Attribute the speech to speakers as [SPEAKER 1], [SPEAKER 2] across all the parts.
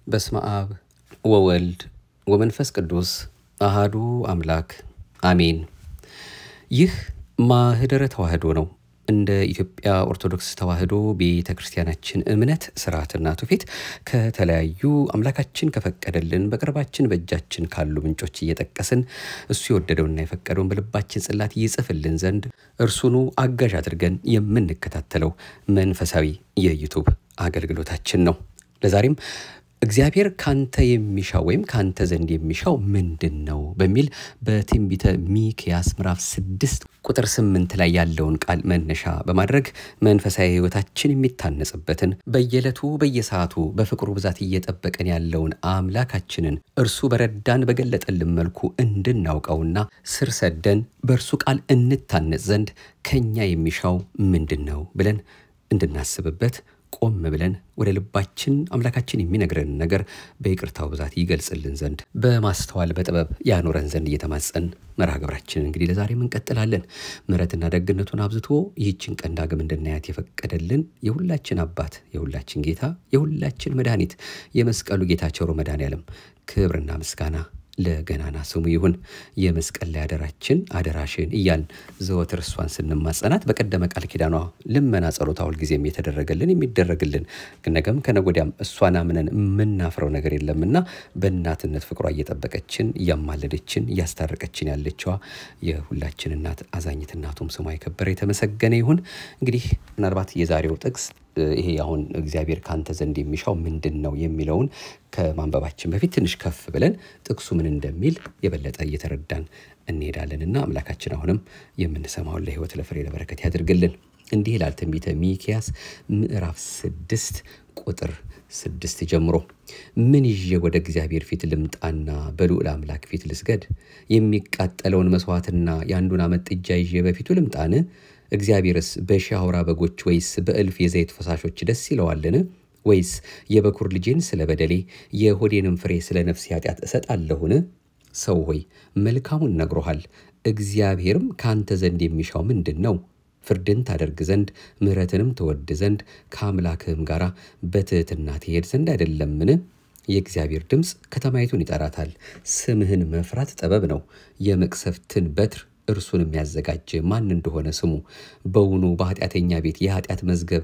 [SPEAKER 1] በስመ አብ ወወልድ ወመንፈስ ቅዱስ አሃዱ አምላክ አሜን። ይህ ማህደረ ተዋህዶ ነው። እንደ ኢትዮጵያ ኦርቶዶክስ ተዋህዶ ቤተ ክርስቲያናችን እምነት ስርዓትና ትውፊት ከተለያዩ አምላካችን ከፈቀደልን በቅርባችን በእጃችን ካሉ ምንጮች እየጠቀስን እሱ የወደደውና የፈቀደውን በልባችን ጽላት ይጽፍልን ዘንድ እርሱኑ አጋዥ አድርገን የምንከታተለው መንፈሳዊ የዩቱብ አገልግሎታችን ነው። ለዛሬም እግዚአብሔር ካንተ የሚሻው ወይም ካንተ ዘንድ የሚሻው ምንድን ነው በሚል በትንቢተ ሚክያስ ምዕራፍ ስድስት ቁጥር ስምንት ላይ ያለውን ቃል መነሻ በማድረግ መንፈሳዊ ሕይወታችን የሚታነጽበትን በየዕለቱ በየሰዓቱ በፍቅሩ ብዛት እየጠበቀን ያለውን አምላካችንን እርሱ በረዳን በገለጠልን መልኩ እንድናውቀውና ስር ሰደን በእርሱ ቃል እንታነጽ ዘንድ ከኛ የሚሻው ምንድን ነው ብለን እንድናስብበት ቆም ብለን ወደ ልባችን አምላካችን የሚነግረን ነገር በይቅርታው ብዛት ይገልጽልን ዘንድ በማስተዋል በጥበብ ያኖረን ዘንድ እየተማጸን መርሃ ግብራችንን እንግዲህ ለዛሬም እንቀጥላለን። ምሕረትና ደግነቱን አብዝቶ ይህችን ቀን ዳግም እንድናያት የፈቀደልን የሁላችን አባት የሁላችን ጌታ የሁላችን መድኃኒት የመስቀሉ ጌታ ቸሮ መድኃኔዓለም ክብርና ምስጋና ለገናና ስሙ ይሁን። የመስቀል ላይ አደራችን አደራሽን እያልን ዘወትር እሷን ስንማጸናት በቀደመ ቃል ኪዳኗ ልመና ጸሎታ ሁልጊዜም የተደረገልን የሚደረግልን ነገም ከነጎዲያም እሷን አምነን የምናፍረው ነገር የለምና በእናትነት ፍቅሯ እየጠበቀችን እያማለደችን እያስታረቀችን ያለችዋ የሁላችን እናት አዛኝት እናቱም ስሟ የከበረ የተመሰገነ ይሁን። እንግዲህ ምናልባት የዛሬው ጥቅስ ይሄ አሁን እግዚአብሔር ካንተ ዘንድ የሚሻው ምንድን ነው የሚለውን ከማንበባችን በፊት ትንሽ ከፍ ብለን ጥቅሱ ምን እንደሚል የበለጠ እየተረዳን እንሄዳለንና አምላካችን አሁንም የምንሰማውን ለሕይወት ለፍሬ ለበረከት ያድርግልን። እንዲህ ይላል ትንቢተ ሚክያስ ምዕራፍ ስድስት ቁጥር ስድስት ጀምሮ ምን ይዤ ወደ እግዚአብሔር ፊት ልምጣና በልዑል አምላክ ፊት ልስገድ? የሚቃጠለውን መስዋዕትና የአንዱን ዓመት ጥጃ ይዤ በፊቱ ልምጣን? እግዚአብሔርስ በሺህ አውራ በጎች ወይስ በእልፍ የዘይት ፈሳሾች ደስ ይለዋልን? ወይስ የበኩር ልጄን ስለ በደሌ የሆዴንም ፍሬ ስለ ነፍሴ ኃጢአት እሰጣለሁን? ሰው ሆይ መልካሙን ነግሮሃል። እግዚአብሔርም ከአንተ ዘንድ የሚሻው ምንድን ነው? ፍርድን ታደርግ ዘንድ ምሕረትንም ትወድ ዘንድ ከአምላክህም ጋር በትሕትና ትሄድ ዘንድ አይደለምን? የእግዚአብሔር ድምፅ ከተማይቱን ይጠራታል። ስምህን መፍራት ጥበብ ነው። የመቅሰፍትን በትር እርሱንም ያዘጋጀ ማን እንደሆነ ስሙ። በውኑ በኃጢአተኛ ቤት የኃጢአት መዝገብ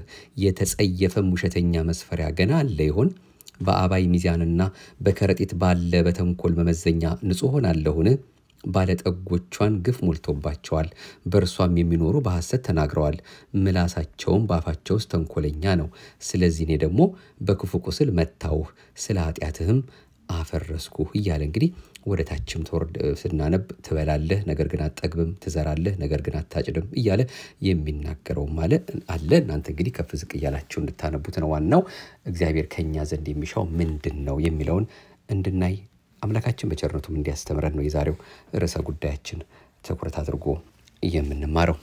[SPEAKER 1] የተጸየፈም ውሸተኛ መስፈሪያ ገና አለ ይሆን? በአባይ ሚዛንና በከረጢት ባለ በተንኮል መመዘኛ ንጹሕ ሆናለሁን? ባለጠጎቿን ግፍ ሞልቶባቸዋል፣ በእርሷም የሚኖሩ በሐሰት ተናግረዋል። ምላሳቸውም በአፋቸው ውስጥ ተንኮለኛ ነው። ስለዚህ እኔ ደግሞ በክፉ ቁስል መታውህ፣ ስለ ኃጢአትህም አፈረስኩህ እያለ እንግዲህ ወደ ታችም ተወርድ ስናነብ ትበላለህ፣ ነገር ግን አትጠግብም፣ ትዘራለህ፣ ነገር ግን አታጭድም እያለ የሚናገረውም አለ አለ። እናንተ እንግዲህ ከፍ ዝቅ እያላችሁ እንድታነቡት ነው። ዋናው እግዚአብሔር ከኛ ዘንድ የሚሻው ምንድን ነው የሚለውን እንድናይ አምላካችን በቸርነቱም እንዲያስተምረን ነው የዛሬው ርዕሰ ጉዳያችን ትኩረት አድርጎ የምንማረው።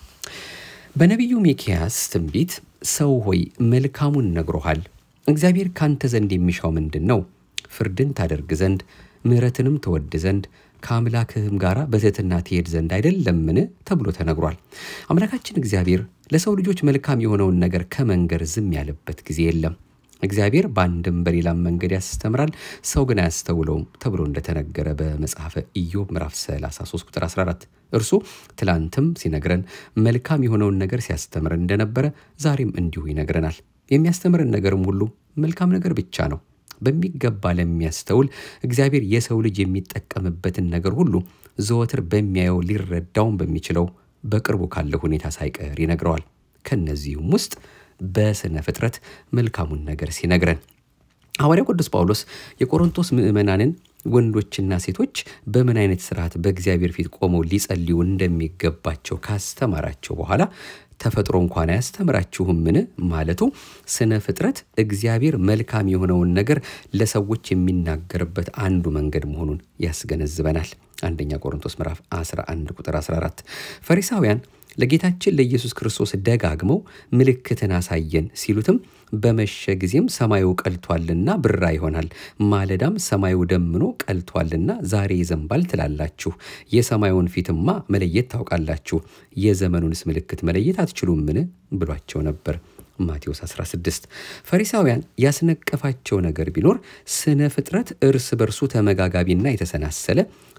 [SPEAKER 1] በነቢዩ ሚክያስ ትንቢት ሰው ሆይ መልካሙን ነግሮሃል። እግዚአብሔር ካንተ ዘንድ የሚሻው ምንድን ነው? ፍርድን ታደርግ ዘንድ ምሕረትንም ትወድ ዘንድ ከአምላክህም ጋር በትሕትና ትሄድ ዘንድ አይደለምን? ተብሎ ተነግሯል። አምላካችን እግዚአብሔር ለሰው ልጆች መልካም የሆነውን ነገር ከመንገር ዝም ያለበት ጊዜ የለም። እግዚአብሔር በአንድም በሌላም መንገድ ያስተምራል፣ ሰው ግን አያስተውለውም ተብሎ እንደተነገረ በመጽሐፈ ኢዮብ ምዕራፍ 33 ቁጥር 14 እርሱ ትላንትም ሲነግረን መልካም የሆነውን ነገር ሲያስተምረን እንደነበረ ዛሬም እንዲሁ ይነግረናል። የሚያስተምረን ነገርም ሁሉ መልካም ነገር ብቻ ነው። በሚገባ ለሚያስተውል እግዚአብሔር የሰው ልጅ የሚጠቀምበትን ነገር ሁሉ ዘወትር በሚያየው ሊረዳውን በሚችለው በቅርቡ ካለ ሁኔታ ሳይቀር ይነግረዋል። ከነዚህም ውስጥ በስነ ፍጥረት መልካሙን ነገር ሲነግረን ሐዋርያው ቅዱስ ጳውሎስ የቆሮንቶስ ምዕመናንን ወንዶችና ሴቶች በምን አይነት ስርዓት በእግዚአብሔር ፊት ቆመው ሊጸልዩ እንደሚገባቸው ካስተማራቸው በኋላ ተፈጥሮ እንኳን አያስተምራችሁምን ማለቱ ስነ ፍጥረት እግዚአብሔር መልካም የሆነውን ነገር ለሰዎች የሚናገርበት አንዱ መንገድ መሆኑን ያስገነዝበናል። አንደኛ ቆሮንቶስ ምዕራፍ 11 ቁጥር 14 ፈሪሳውያን ለጌታችን ለኢየሱስ ክርስቶስ ደጋግመው ምልክትን አሳየን ሲሉትም በመሸ ጊዜም ሰማዩ ቀልቷልና ብራ ይሆናል፣ ማለዳም ሰማዩ ደምኖ ቀልቷልና ዛሬ ይዘንባል ትላላችሁ። የሰማዩን ፊትማ መለየት ታውቃላችሁ፣ የዘመኑንስ ምልክት መለየት አትችሉምን ብሏቸው ነበር። ማቴዎስ 16 ፈሪሳውያን ያስነቀፋቸው ነገር ቢኖር ስነ ፍጥረት እርስ በርሱ ተመጋጋቢና የተሰናሰለ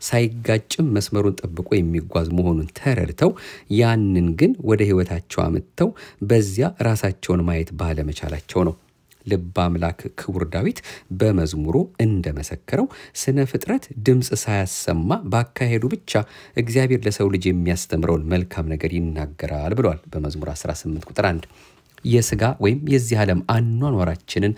[SPEAKER 1] ሳይጋጭም መስመሩን ጠብቆ የሚጓዝ መሆኑን ተረድተው ያንን ግን ወደ ሕይወታቸው አምጥተው በዚያ ራሳቸውን ማየት ባለመቻላቸው ነው። ልበ አምላክ ክቡር ዳዊት በመዝሙሩ እንደመሰከረው ስነ ፍጥረት ድምፅ ሳያሰማ ባካሄዱ ብቻ እግዚአብሔር ለሰው ልጅ የሚያስተምረውን መልካም ነገር ይናገራል ብሏል በመዝሙር 18 ቁጥር 1። የስጋ ወይም የዚህ ዓለም አኗኗራችንን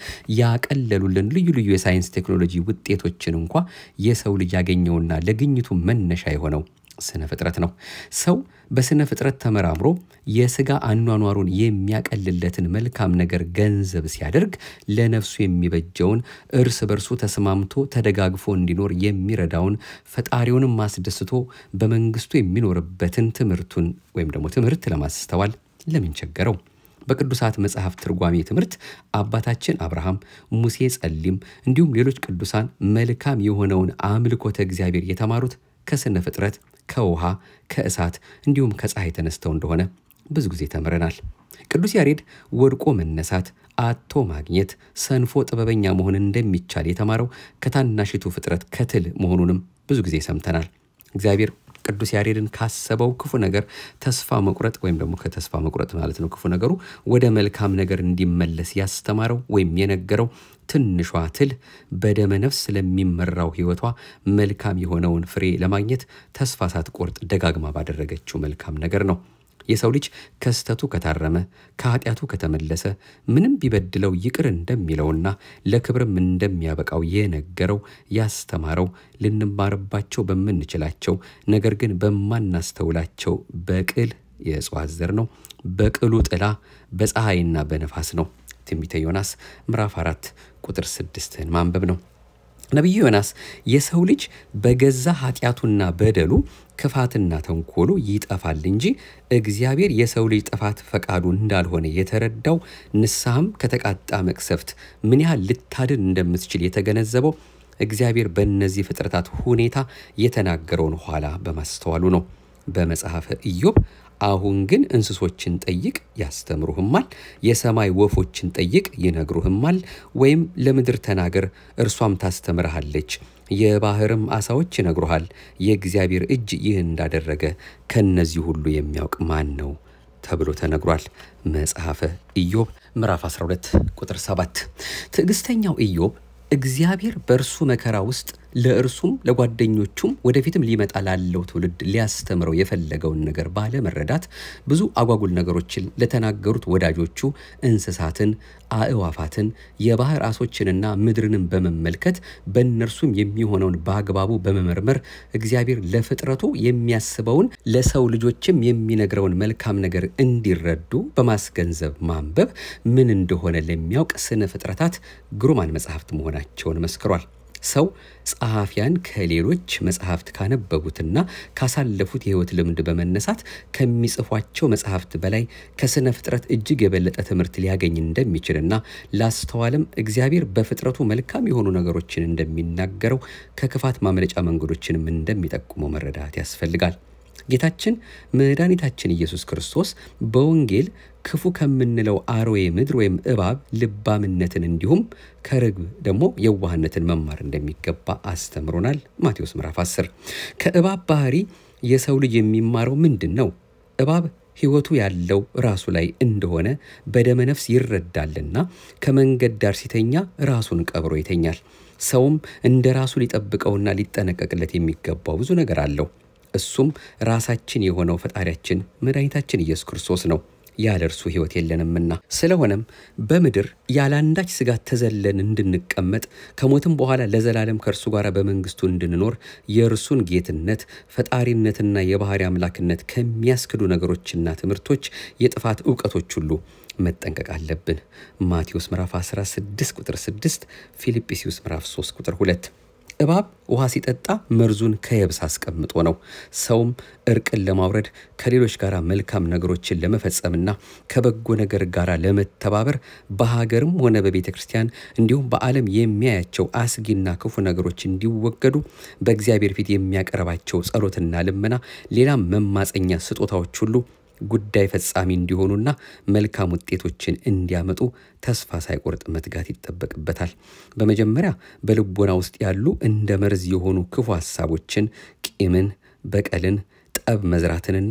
[SPEAKER 1] ያቀለሉልን ልዩ ልዩ የሳይንስ ቴክኖሎጂ ውጤቶችን እንኳ የሰው ልጅ ያገኘውና ለግኝቱ መነሻ የሆነው ስነ ፍጥረት ነው። ሰው በስነ ፍጥረት ተመራምሮ የስጋ አኗኗሩን የሚያቀልለትን መልካም ነገር ገንዘብ ሲያደርግ ለነፍሱ የሚበጀውን እርስ በርሱ ተስማምቶ ተደጋግፎ እንዲኖር የሚረዳውን ፈጣሪውንም ማስደስቶ በመንግስቱ የሚኖርበትን ትምህርቱን ወይም ደግሞ ትምህርት ለማስተዋል ለምን ቸገረው? በቅዱሳት መጽሐፍ ትርጓሜ ትምህርት አባታችን አብርሃም፣ ሙሴ ጸሊም፣ እንዲሁም ሌሎች ቅዱሳን መልካም የሆነውን አምልኮተ እግዚአብሔር የተማሩት ከስነ ፍጥረት ከውሃ ከእሳት እንዲሁም ከፀሐይ ተነስተው እንደሆነ ብዙ ጊዜ ተምረናል። ቅዱስ ያሬድ ወድቆ መነሳት፣ አቶ ማግኘት፣ ሰንፎ ጥበበኛ መሆን እንደሚቻል የተማረው ከታናሽቱ ፍጥረት ከትል መሆኑንም ብዙ ጊዜ ሰምተናል። እግዚአብሔር ቅዱስ ያሬድን ካሰበው ክፉ ነገር ተስፋ መቁረጥ ወይም ደግሞ ከተስፋ መቁረጥ ማለት ነው ክፉ ነገሩ ወደ መልካም ነገር እንዲመለስ ያስተማረው ወይም የነገረው ትንሿ ትል በደመ ነፍስ ስለሚመራው ሕይወቷ መልካም የሆነውን ፍሬ ለማግኘት ተስፋ ሳትቆርጥ ደጋግማ ባደረገችው መልካም ነገር ነው። የሰው ልጅ ከስተቱ ከታረመ ከኃጢአቱ ከተመለሰ ምንም ቢበድለው ይቅር እንደሚለውና ለክብርም እንደሚያበቃው የነገረው ያስተማረው ልንማርባቸው በምንችላቸው ነገር ግን በማናስተውላቸው በቅል የእጽዋት ዘር ነው። በቅሉ ጥላ በፀሐይና በነፋስ ነው። ትንቢተ ዮናስ ምዕራፍ አራት ቁጥር ስድስትን ማንበብ ነው። ነቢዩ ዮናስ የሰው ልጅ በገዛ ኃጢአቱና በደሉ ክፋትና ተንኮሉ ይጠፋል እንጂ እግዚአብሔር የሰው ልጅ ጥፋት ፈቃዱ እንዳልሆነ የተረዳው ንስሐም ከተቃጣ መቅሰፍት ምን ያህል ልታድን እንደምትችል የተገነዘበው እግዚአብሔር በእነዚህ ፍጥረታት ሁኔታ የተናገረውን ኋላ በማስተዋሉ ነው። በመጽሐፈ ኢዮብ አሁን ግን እንስሶችን ጠይቅ ያስተምሩህማል፣ የሰማይ ወፎችን ጠይቅ ይነግሩህማል፣ ወይም ለምድር ተናገር እርሷም ታስተምርሃለች፣ የባህርም አሳዎች ይነግሩሃል። የእግዚአብሔር እጅ ይህ እንዳደረገ ከእነዚህ ሁሉ የሚያውቅ ማን ነው ተብሎ ተነግሯል። መጽሐፈ ኢዮብ ምዕራፍ 12 ቁጥር 7 ትዕግስተኛው ኢዮብ እግዚአብሔር በእርሱ መከራ ውስጥ ለእርሱም ለጓደኞቹም ወደፊትም ሊመጣ ላለው ትውልድ ሊያስተምረው የፈለገውን ነገር ባለመረዳት ብዙ አጓጉል ነገሮችን ለተናገሩት ወዳጆቹ እንስሳትን፣ አእዋፋትን፣ የባህር አሶችንና ምድርንም በመመልከት በእነርሱም የሚሆነውን በአግባቡ በመመርመር እግዚአብሔር ለፍጥረቱ የሚያስበውን ለሰው ልጆችም የሚነግረውን መልካም ነገር እንዲረዱ በማስገንዘብ ማንበብ ምን እንደሆነ ለሚያውቅ ስነ ፍጥረታት ግሩማን መጽሐፍት መሆናቸውን መስክሯል። ሰው ጸሐፊያን ከሌሎች መጽሐፍት ካነበቡትና ካሳለፉት የሕይወት ልምድ በመነሳት ከሚጽፏቸው መጽሐፍት በላይ ከስነ ፍጥረት እጅግ የበለጠ ትምህርት ሊያገኝ እንደሚችልና ላስተዋልም እግዚአብሔር በፍጥረቱ መልካም የሆኑ ነገሮችን እንደሚናገረው ከክፋት ማምለጫ መንገዶችንም እንደሚጠቁመው መረዳት ያስፈልጋል። ጌታችን መድኃኒታችን ኢየሱስ ክርስቶስ በወንጌል ክፉ ከምንለው አርዌ ምድር ወይም እባብ ልባምነትን እንዲሁም ከርግብ ደግሞ የዋህነትን መማር እንደሚገባ አስተምሮናል። ማቴዎስ ምዕራፍ 10 ከእባብ ባህሪ የሰው ልጅ የሚማረው ምንድን ነው? እባብ ሕይወቱ ያለው ራሱ ላይ እንደሆነ በደመ ነፍስ ይረዳልና ከመንገድ ዳር ሲተኛ ራሱን ቀብሮ ይተኛል። ሰውም እንደ ራሱ ሊጠብቀውና ሊጠነቀቅለት የሚገባው ብዙ ነገር አለው። እሱም ራሳችን የሆነው ፈጣሪያችን መድኃኒታችን ኢየሱስ ክርስቶስ ነው። ያለ እርሱ ሕይወት የለንምና። ስለሆነም በምድር ያለ አንዳች ስጋት ተዘለን እንድንቀመጥ ከሞትም በኋላ ለዘላለም ከእርሱ ጋር በመንግስቱ እንድንኖር የእርሱን ጌትነት፣ ፈጣሪነትና የባህሪ አምላክነት ከሚያስክዱ ነገሮችና ትምህርቶች፣ የጥፋት እውቀቶች ሁሉ መጠንቀቅ አለብን። ማቴዎስ ምዕራፍ 16 ቁጥር 6፣ ፊልጵስዩስ ምዕራፍ 3 ቁጥር 2 እባብ ውሃ ሲጠጣ መርዙን ከየብስ አስቀምጦ ነው። ሰውም እርቅን ለማውረድ ከሌሎች ጋር መልካም ነገሮችን ለመፈጸምና ከበጎ ነገር ጋር ለመተባበር በሀገርም ሆነ በቤተ ክርስቲያን እንዲሁም በዓለም የሚያያቸው አስጊና ክፉ ነገሮች እንዲወገዱ በእግዚአብሔር ፊት የሚያቀርባቸው ጸሎትና ልመና፣ ሌላም መማፀኛ ስጦታዎች ሁሉ ጉዳይ ፈጻሚ እንዲሆኑና መልካም ውጤቶችን እንዲያመጡ ተስፋ ሳይቆርጥ መትጋት ይጠበቅበታል። በመጀመሪያ በልቦና ውስጥ ያሉ እንደ መርዝ የሆኑ ክፉ ሐሳቦችን፣ ቂምን፣ በቀልን ጠብ መዝራትንና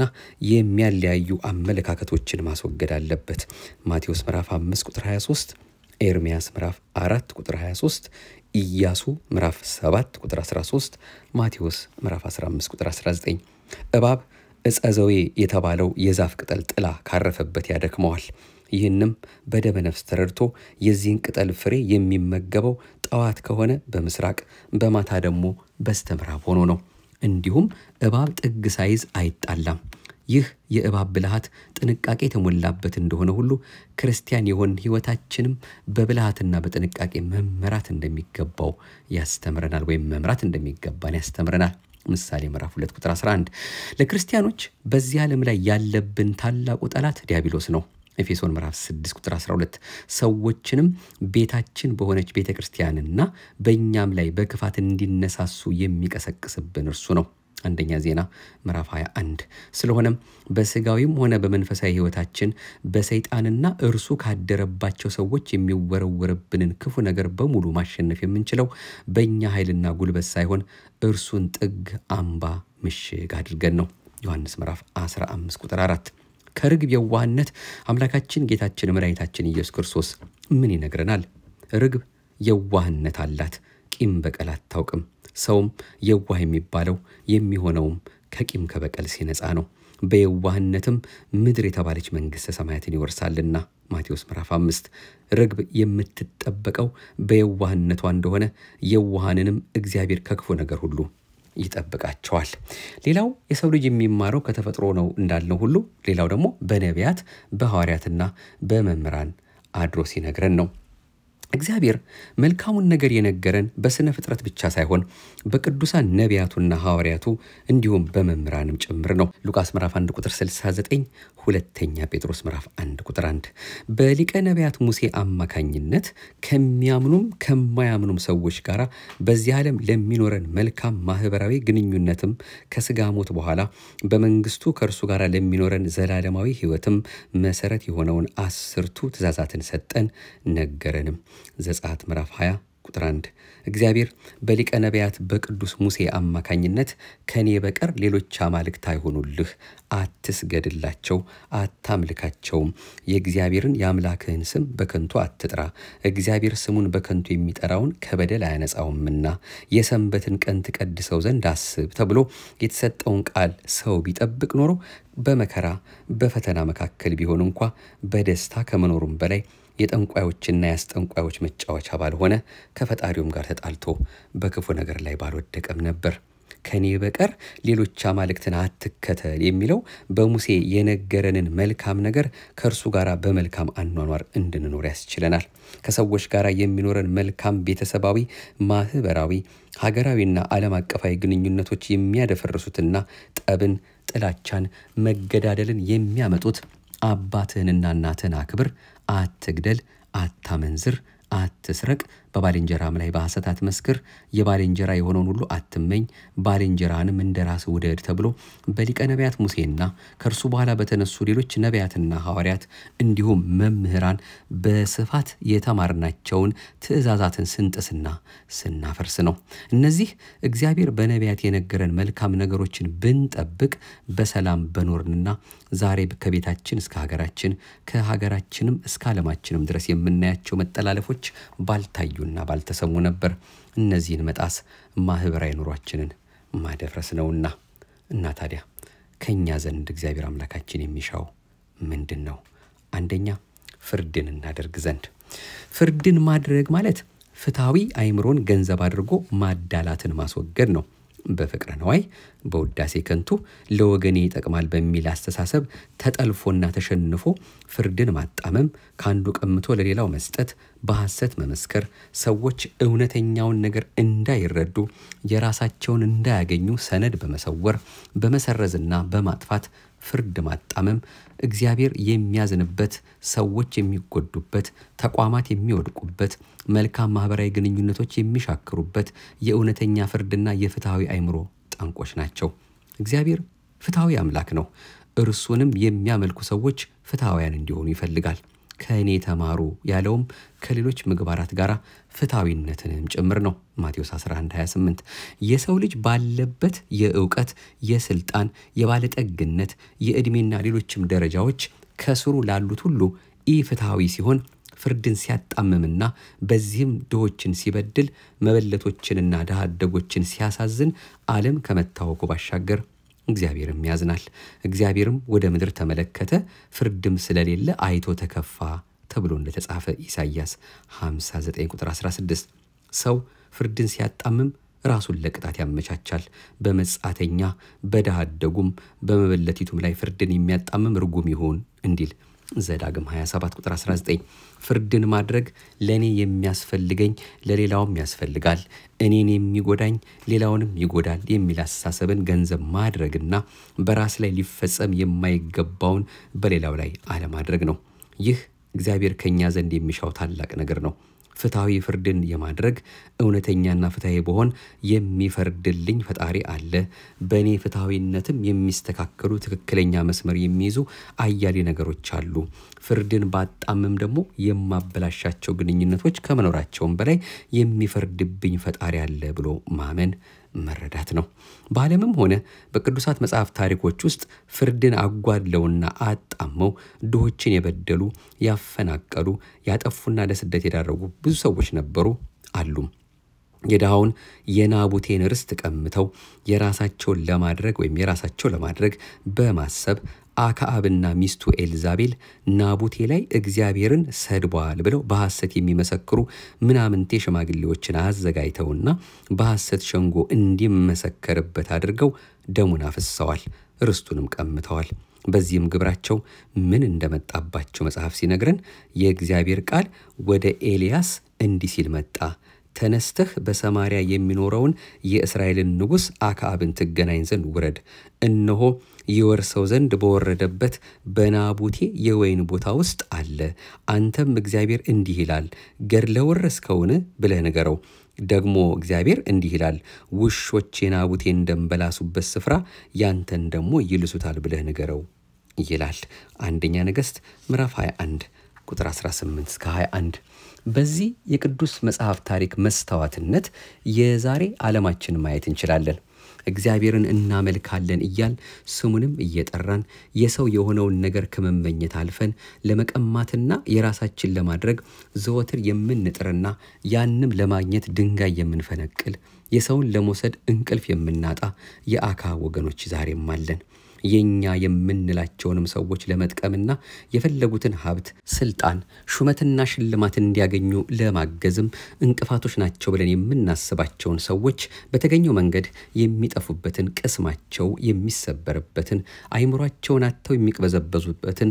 [SPEAKER 1] የሚያለያዩ አመለካከቶችን ማስወገድ አለበት። ማቴዎስ ምዕራፍ 5 ቁጥር 23፣ ኤርምያስ ምዕራፍ 4 ቁጥር 23፣ ኢያሱ ምዕራፍ 7 ቁጥር 13፣ ማቴዎስ ምዕራፍ 15 ቁጥር 19። እባብ ዕፀ ዘዌ የተባለው የዛፍ ቅጠል ጥላ ካረፈበት ያደክመዋል። ይህንም በደመ ነፍስ ተረድቶ የዚህን ቅጠል ፍሬ የሚመገበው ጠዋት ከሆነ በምስራቅ በማታ ደግሞ በስተ ምዕራብ ሆኖ ነው። እንዲሁም እባብ ጥግ ሳይዝ አይጣላም። ይህ የእባብ ብልሃት ጥንቃቄ የተሞላበት እንደሆነ ሁሉ ክርስቲያን የሆን ሕይወታችንም በብልሃትና በጥንቃቄ መመራት እንደሚገባው ያስተምረናል፣ ወይም መምራት እንደሚገባን ያስተምረናል። ምሳሌ ምዕራፍ 2 ቁጥር 11 ለክርስቲያኖች በዚህ ዓለም ላይ ያለብን ታላቁ ጠላት ዲያብሎስ ነው። ኤፌሶን ምዕራፍ 6 ቁጥር 12 ሰዎችንም ቤታችን በሆነች ቤተ ክርስቲያንና በእኛም ላይ በክፋት እንዲነሳሱ የሚቀሰቅስብን እርሱ ነው። አንደኛ ዜና ምዕራፍ 21 ስለሆነም በስጋዊም ሆነ በመንፈሳዊ ሕይወታችን በሰይጣንና እርሱ ካደረባቸው ሰዎች የሚወረወርብንን ክፉ ነገር በሙሉ ማሸነፍ የምንችለው በእኛ ኃይልና ጉልበት ሳይሆን እርሱን ጥግ፣ አምባ፣ ምሽግ አድርገን ነው። ዮሐንስ ምዕራፍ 15 ቁጥር 4 ከርግብ የዋህነት አምላካችን ጌታችን መድኃኒታችን ኢየሱስ ክርስቶስ ምን ይነግረናል? ርግብ የዋህነት አላት፣ ቂም በቀል አታውቅም። ሰውም የዋህ የሚባለው የሚሆነውም ከቂም ከበቀል ሲነጻ ነው። በየዋህነትም ምድር የተባለች መንግሥተ ሰማያትን ይወርሳልና ማቴዎስ ምዕራፍ አምስት ርግብ የምትጠበቀው በየዋህነቷ እንደሆነ የዋሃንንም እግዚአብሔር ከክፉ ነገር ሁሉ ይጠብቃቸዋል። ሌላው የሰው ልጅ የሚማረው ከተፈጥሮ ነው እንዳልነው ሁሉ ሌላው ደግሞ በነቢያት በሐዋርያትና በመምህራን አድሮ ሲነግረን ነው። እግዚአብሔር መልካሙን ነገር የነገረን በሥነ ፍጥረት ብቻ ሳይሆን በቅዱሳን ነቢያቱና ሐዋርያቱ እንዲሁም በመምህራንም ጭምር ነው። ሉቃስ ምዕራፍ 1 ቁጥር 69፣ ሁለተኛ ጴጥሮስ ምዕራፍ 1 ቁጥር 1 በሊቀ ነቢያት ሙሴ አማካኝነት ከሚያምኑም ከማያምኑም ሰዎች ጋር በዚህ ዓለም ለሚኖረን መልካም ማህበራዊ ግንኙነትም ከስጋ ሞት በኋላ በመንግስቱ ከእርሱ ጋር ለሚኖረን ዘላለማዊ ሕይወትም መሰረት የሆነውን አስርቱ ትእዛዛትን ሰጠን ነገረንም። ዘጸአት ምዕራፍ 20 ቁጥር 1 እግዚአብሔር በሊቀ ነቢያት በቅዱስ ሙሴ አማካኝነት ከኔ በቀር ሌሎች አማልክት አይሆኑልህ፣ አትስገድላቸው፣ አታምልካቸውም፣ የእግዚአብሔርን የአምላክህን ስም በከንቱ አትጥራ፣ እግዚአብሔር ስሙን በከንቱ የሚጠራውን ከበደል አያነጻውምና የሰንበትን ቀን ትቀድሰው ዘንድ አስብ ተብሎ የተሰጠውን ቃል ሰው ቢጠብቅ ኖሮ በመከራ በፈተና መካከል ቢሆን እንኳ በደስታ ከመኖሩም በላይ የጠንቋዮችና የአስጠንቋዮች መጫወቻ ባልሆነ ከፈጣሪውም ጋር ተጣልቶ በክፉ ነገር ላይ ባልወደቀም ነበር። ከኔ በቀር ሌሎች አማልክትን አትከተል የሚለው በሙሴ የነገረንን መልካም ነገር ከእርሱ ጋር በመልካም አኗኗር እንድንኖር ያስችለናል። ከሰዎች ጋር የሚኖረን መልካም ቤተሰባዊ፣ ማህበራዊ፣ ሀገራዊና ዓለም አቀፋዊ ግንኙነቶች የሚያደፈርሱትና ጠብን፣ ጥላቻን፣ መገዳደልን የሚያመጡት አባትህንና እናትህን አክብር፣ አትግደል፣ አታመንዝር፣ አትስረቅ፣ በባልንጀራም ላይ በሐሰት አትመስክር፣ የባልንጀራ የሆነውን ሁሉ አትመኝ፣ ባልንጀራንም እንደ ራስ ውደድ ተብሎ በሊቀ ነቢያት ሙሴና ከእርሱ በኋላ በተነሱ ሌሎች ነቢያትና ሐዋርያት እንዲሁም መምህራን በስፋት የተማርናቸውን ትእዛዛትን ስንጥስና ስናፈርስ ነው። እነዚህ እግዚአብሔር በነቢያት የነገረን መልካም ነገሮችን ብንጠብቅ በሰላም በኖርንና ዛሬ ከቤታችን እስከ ሀገራችን ከሀገራችንም እስከ ዓለማችንም ድረስ የምናያቸው መጠላለፎች ባልታዩና ባልተሰሙ ነበር። እነዚህን መጣስ ማህበራዊ ኑሯችንን ማደፍረስ ነውና እና ታዲያ ከእኛ ዘንድ እግዚአብሔር አምላካችን የሚሻው ምንድን ነው? አንደኛ ፍርድን እናደርግ ዘንድ። ፍርድን ማድረግ ማለት ፍትሐዊ አእምሮን ገንዘብ አድርጎ ማዳላትን ማስወገድ ነው። በፍቅረ ነዋይ በውዳሴ ከንቱ ለወገኔ ይጠቅማል በሚል አስተሳሰብ ተጠልፎና ተሸንፎ ፍርድን ማጣመም፣ ከአንዱ ቀምቶ ለሌላው መስጠት፣ በሐሰት መመስከር፣ ሰዎች እውነተኛውን ነገር እንዳይረዱ የራሳቸውን እንዳያገኙ ሰነድ በመሰወር በመሰረዝና በማጥፋት ፍርድ ማጣመም እግዚአብሔር የሚያዝንበት፣ ሰዎች የሚጎዱበት፣ ተቋማት የሚወድቁበት፣ መልካም ማህበራዊ ግንኙነቶች የሚሻክሩበት የእውነተኛ ፍርድና የፍትሐዊ አእምሮ ጠንቆች ናቸው። እግዚአብሔር ፍትሐዊ አምላክ ነው። እርሱንም የሚያመልኩ ሰዎች ፍትሐውያን እንዲሆኑ ይፈልጋል። ከእኔ ተማሩ ያለውም ከሌሎች ምግባራት ጋር ፍትሐዊነትንም ጭምር ነው። ማቴዎስ 11:28 የሰው ልጅ ባለበት የእውቀት፣ የስልጣን፣ የባለጠግነት፣ የዕድሜና ሌሎችም ደረጃዎች ከስሩ ላሉት ሁሉ ኢፍትሐዊ ሲሆን ፍርድን ሲያጣምምና በዚህም ድሆችን ሲበድል መበለቶችንና ድሃ አደጎችን ሲያሳዝን ዓለም ከመታወቁ ባሻገር እግዚአብሔርም ያዝናል። እግዚአብሔርም ወደ ምድር ተመለከተ፣ ፍርድም ስለሌለ አይቶ ተከፋ ተብሎ እንደተጻፈ ኢሳይያስ 59 ቁጥር 16 ሰው ፍርድን ሲያጣምም ራሱን ለቅጣት ያመቻቻል። በመጻተኛ በድሃ አደጉም በመበለቲቱም ላይ ፍርድን የሚያጣምም ርጉም ይሁን እንዲል ዘዳግም 27 ቁጥር 19 ፍርድን ማድረግ ለእኔ የሚያስፈልገኝ ለሌላውም ያስፈልጋል፣ እኔን የሚጎዳኝ ሌላውንም ይጎዳል የሚል አስተሳሰብን ገንዘብ ማድረግና በራስ ላይ ሊፈጸም የማይገባውን በሌላው ላይ አለማድረግ ነው። ይህ እግዚአብሔር ከእኛ ዘንድ የሚሻው ታላቅ ነገር ነው። ፍትሐዊ ፍርድን የማድረግ እውነተኛና ፍትሐዊ በሆን የሚፈርድልኝ ፈጣሪ አለ። በእኔ ፍትሐዊነትም የሚስተካከሉ ትክክለኛ መስመር የሚይዙ አያሌ ነገሮች አሉ። ፍርድን ባጣምም ደግሞ የማበላሻቸው ግንኙነቶች ከመኖራቸውም በላይ የሚፈርድብኝ ፈጣሪ አለ ብሎ ማመን መረዳት ነው። በዓለምም ሆነ በቅዱሳት መጽሐፍ ታሪኮች ውስጥ ፍርድን አጓድለውና አጣመው ድሆችን የበደሉ፣ ያፈናቀሉ፣ ያጠፉና ለስደት የዳረጉ ብዙ ሰዎች ነበሩ አሉም። የድሃውን የናቡቴን ርስት ቀምተው የራሳቸውን ለማድረግ ወይም የራሳቸው ለማድረግ በማሰብ አክዓብና ሚስቱ ኤልዛቤል ናቡቴ ላይ እግዚአብሔርን ሰድቧል ብለው በሐሰት የሚመሰክሩ ምናምንቴ ሽማግሌዎችን አዘጋጅተውና በሐሰት ሸንጎ እንዲመሰከርበት አድርገው ደሙን አፍሰዋል፣ ርስቱንም ቀምተዋል። በዚህም ግብራቸው ምን እንደመጣባቸው መጽሐፍ ሲነግረን የእግዚአብሔር ቃል ወደ ኤልያስ እንዲህ ሲል መጣ ተነስተህ በሰማርያ የሚኖረውን የእስራኤልን ንጉሥ አክዓብን ትገናኝ ዘንድ ውረድ። እነሆ ይወርሰው ዘንድ በወረደበት በናቡቴ የወይን ቦታ ውስጥ አለ። አንተም እግዚአብሔር እንዲህ ይላል ገድለ ወረስከውን ብለህ ንገረው። ደግሞ እግዚአብሔር እንዲህ ይላል ውሾች የናቡቴን ደም በላሱበት ስፍራ ያንተን ደግሞ ይልሱታል ብለህ ንገረው ይላል። አንደኛ ነገሥት ምዕራፍ 21 ቁጥር 18 እስከ 21 በዚህ የቅዱስ መጽሐፍ ታሪክ መስታወትነት የዛሬ ዓለማችን ማየት እንችላለን። እግዚአብሔርን እናመልካለን እያል ስሙንም እየጠራን የሰው የሆነውን ነገር ከመመኘት አልፈን ለመቀማትና የራሳችን ለማድረግ ዘወትር የምንጥርና ያንም ለማግኘት ድንጋይ የምንፈነቅል የሰውን ለመውሰድ እንቅልፍ የምናጣ የአክዓብ ወገኖች ዛሬም አለን። የኛ የምንላቸውንም ሰዎች ለመጥቀምና የፈለጉትን ሀብት፣ ስልጣን፣ ሹመትና ሽልማት እንዲያገኙ ለማገዝም እንቅፋቶች ናቸው ብለን የምናስባቸውን ሰዎች በተገኘው መንገድ የሚጠፉበትን፣ ቅስማቸው የሚሰበርበትን፣ አይምሯቸውን አጥተው የሚቅበዘበዙበትን፣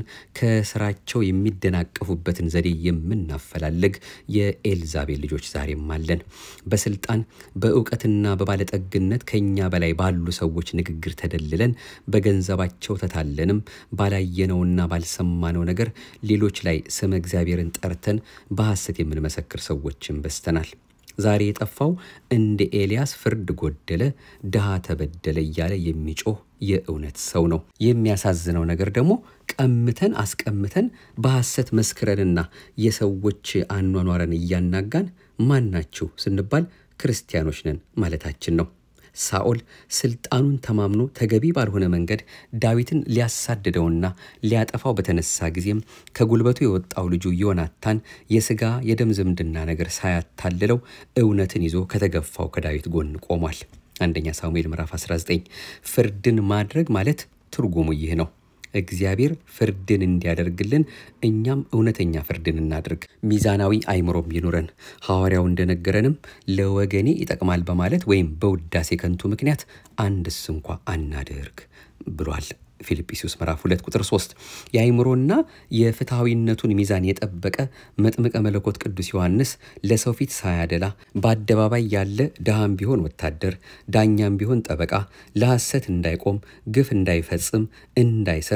[SPEAKER 1] ከስራቸው የሚደናቀፉበትን ዘዴ የምናፈላልግ የኤልዛቤል ልጆች ዛሬም አለን። በስልጣን በእውቀትና በባለጠግነት ከኛ በላይ ባሉ ሰዎች ንግግር ተደልለን በገንዘባቸው ተታለንም ባላየነውና ባልሰማነው ነገር ሌሎች ላይ ስመ እግዚአብሔርን ጠርተን በሐሰት የምንመሰክር ሰዎችን በስተናል። ዛሬ የጠፋው እንደ ኤልያስ ፍርድ ጎደለ፣ ድሃ ተበደለ እያለ የሚጮህ የእውነት ሰው ነው። የሚያሳዝነው ነገር ደግሞ ቀምተን አስቀምተን በሐሰት መስክረንና የሰዎች አኗኗረን እያናጋን ማናችሁ ስንባል ክርስቲያኖች ነን ማለታችን ነው። ሳኦል ስልጣኑን ተማምኖ ተገቢ ባልሆነ መንገድ ዳዊትን ሊያሳድደውና ሊያጠፋው በተነሳ ጊዜም ከጉልበቱ የወጣው ልጁ ዮናታን የሥጋ የደም ዝምድና ነገር ሳያታልለው እውነትን ይዞ ከተገፋው ከዳዊት ጎን ቆሟል። አንደኛ ሳሙኤል ምዕራፍ 19 ፍርድን ማድረግ ማለት ትርጉሙ ይህ ነው። እግዚአብሔር ፍርድን እንዲያደርግልን እኛም እውነተኛ ፍርድን እናድርግ። ሚዛናዊ አይምሮም ይኑረን። ሐዋርያው እንደነገረንም ለወገኔ ይጠቅማል በማለት ወይም በውዳሴ ከንቱ ምክንያት አንድስ እንኳ አናድርግ ብሏል። ፊልጵስዩስ ምዕራፍ 2 ቁጥር 3 የአይምሮና የፍትሐዊነቱን ሚዛን የጠበቀ መጥምቀ መለኮት ቅዱስ ዮሐንስ ለሰው ፊት ሳያደላ በአደባባይ ያለ ድሃም ቢሆን ወታደር፣ ዳኛም ቢሆን ጠበቃ፣ ለሐሰት እንዳይቆም፣ ግፍ እንዳይፈጽም፣ እንዳይሰርቅ፣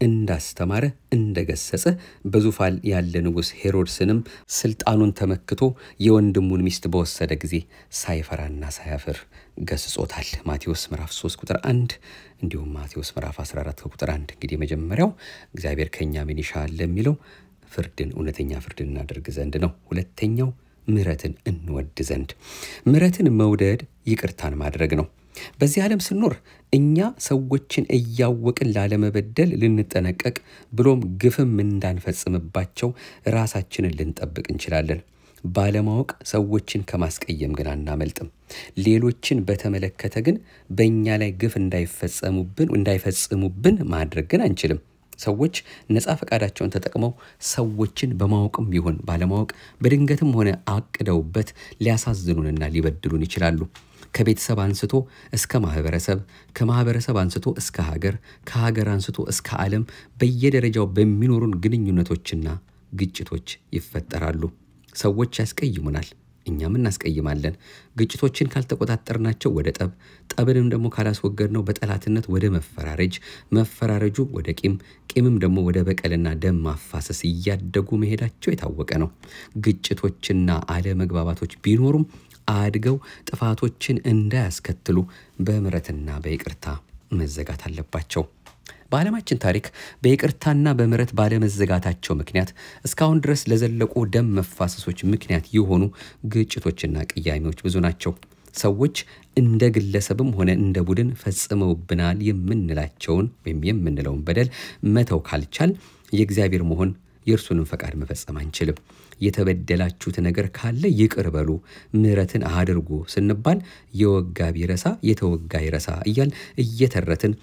[SPEAKER 1] እንዳስተማረ እንደገሰጸ በዙፋን ያለ ንጉሥ ሄሮድስንም ስልጣኑን ተመክቶ የወንድሙን ሚስት በወሰደ ጊዜ ሳይፈራና ሳያፍር ገስጾታል። ማቴዎስ ምዕራፍ 3 ቁጥር 1 እንዲሁም ማቴዎስ ምዕራፍ 14 ቁጥር 1። እንግዲህ የመጀመሪያው እግዚአብሔር ከእኛ ምን ይሻል ለሚለው ፍርድን እውነተኛ ፍርድን እናደርግ ዘንድ ነው። ሁለተኛው ምሕረትን እንወድ ዘንድ። ምሕረትን መውደድ ይቅርታን ማድረግ ነው። በዚህ ዓለም ስኖር እኛ ሰዎችን እያወቅን ላለመበደል ልንጠነቀቅ ብሎም ግፍም እንዳንፈጽምባቸው ራሳችንን ልንጠብቅ እንችላለን። ባለማወቅ ሰዎችን ከማስቀየም ግን አናመልጥም። ሌሎችን በተመለከተ ግን በእኛ ላይ ግፍ እንዳይፈጸሙብን እንዳይፈጽሙብን ማድረግ ግን አንችልም። ሰዎች ነፃ ፈቃዳቸውን ተጠቅመው ሰዎችን በማወቅም ይሁን ባለማወቅ በድንገትም ሆነ አቅደውበት ሊያሳዝኑንና ሊበድሉን ይችላሉ። ከቤተሰብ አንስቶ እስከ ማህበረሰብ፣ ከማህበረሰብ አንስቶ እስከ ሀገር፣ ከሀገር አንስቶ እስከ ዓለም በየደረጃው በሚኖሩን ግንኙነቶችና ግጭቶች ይፈጠራሉ። ሰዎች ያስቀይሙናል፣ እኛም እናስቀይማለን። ግጭቶችን ካልተቆጣጠርናቸው ወደ ጠብ፣ ጠብንም ደግሞ ካላስወገድነው በጠላትነት ወደ መፈራረጅ፣ መፈራረጁ ወደ ቂም፣ ቂምም ደግሞ ወደ በቀልና ደም ማፋሰስ እያደጉ መሄዳቸው የታወቀ ነው። ግጭቶችና አለመግባባቶች ቢኖሩም አድገው ጥፋቶችን እንዳያስከትሉ በምሕረትና በይቅርታ መዘጋት አለባቸው። በዓለማችን ታሪክ በይቅርታና በምሕረት ባለመዘጋታቸው ምክንያት እስካሁን ድረስ ለዘለቁ ደም መፋሰሶች ምክንያት የሆኑ ግጭቶችና ቅያሜዎች ብዙ ናቸው። ሰዎች እንደ ግለሰብም ሆነ እንደ ቡድን ፈጽመውብናል የምንላቸውን ወይም የምንለውን በደል መተው ካልቻል የእግዚአብሔር መሆን የእርሱንም ፈቃድ መፈጸም አንችልም። የተበደላችሁት ነገር ካለ ይቅር በሉ፣ ምሕረትን አድርጉ ስንባል የወጋ ቢረሳ የተወጋ ይረሳ እያል እየተረትን